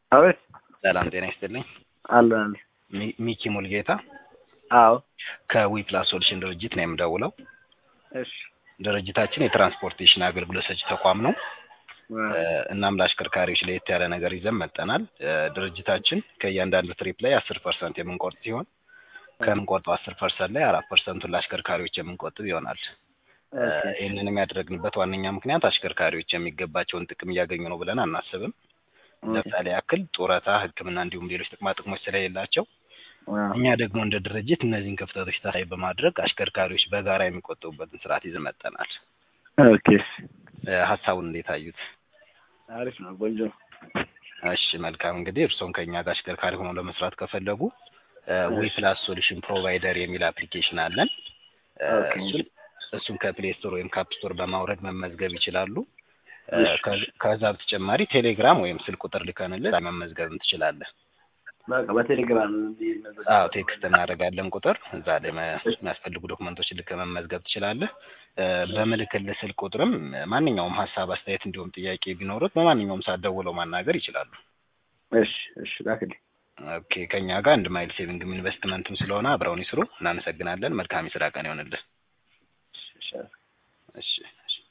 አቤት ሰላም ጤና ይስጥልኝ። አለ አለ ሚ- ሚኪ ሙልጌታ አዎ ከዊ ፕላስ ሶሉሽን ድርጅት ነው የምደውለው። እሺ ድርጅታችን የትራንስፖርቴሽን አገልግሎት ሰጪ ተቋም ነው። እ፣ እናም ለአሽከርካሪዎች ለየት ያለ ነገር ይዘን መጠናል። እ፣ ድርጅታችን ከእያንዳንዱ ትሪፕ ላይ አስር ፐርሰንት የምንቆርጥ ሲሆን ከምንቆርጠው አስር ፐርሰንት ላይ አራት ፐርሰንቱን ለአሽከርካሪዎች የምንቆጥብ ይሆናል። እ፣ ይህንንም ያደረግንበት ዋነኛ ምክንያት አሽከርካሪዎች የሚገባቸውን ጥቅም እያገኙ ነው ብለን አናስብም። ለምሳሌ ያክል ጡረታ፣ ሕክምና እንዲሁም ሌሎች ጥቅማ ጥቅሞች ስለሌላቸው እኛ ደግሞ እንደ ድርጅት እነዚህን ክፍተቶች ታሳቢ በማድረግ አሽከርካሪዎች በጋራ የሚቆጠቡበትን ስርዓት ይዘን መጠናል። ኦኬ እ፣ ሀሳቡን እንዴት አዩት? አሪፍ ነው ቆንጆ እሺ መልካም እንግዲህ እርስዎም ከእኛ ጋር አሽከርካሪ ሆነው ለመስራት ከፈለጉ ዊ እሺ። ፕላስ ሶሉሽን ፕሮቫይደር የሚል አፕሊኬሽን አለን። እ፣ ኦኬ። እሱን እሱን ከፕሌይ ስቶር ወይም ካፕ ስቶር በማውረድ መመዝገብ ይችላሉ። እ፣ እሺ። ከ- ከዛ በተጨማሪ ቴሌግራም ወይም ስልክ ቁጥር ልከንልህ መመዝገብም ትችላለህ። በቃ በቴሌግራም አዎ ቴክስት እናደርጋለን ቁጥር እዛ ላይ መ- የሚያስፈልጉ ዶክመንቶች ልክ መመዝገብ ትችላለህ። እ፣ በምልክልህ ስልክ ቁጥርም ማንኛውም ሀሳብ፣ አስተያየት እንዲሁም ጥያቄ ቢኖሩት በማንኛውም ሰዓት ደውለው ማናገር ይችላሉ። እሺ እሺ ላክልኝ ኦኬ ከኛ ጋር አንድ ማይል ሴቪንግም ኢንቨስትመንትም ስለሆነ አብረውን ይስሩ። እናመሰግናለን። መልካም የስራ ቀን ይሆንልን። እሺ እሺ እሺ እሺ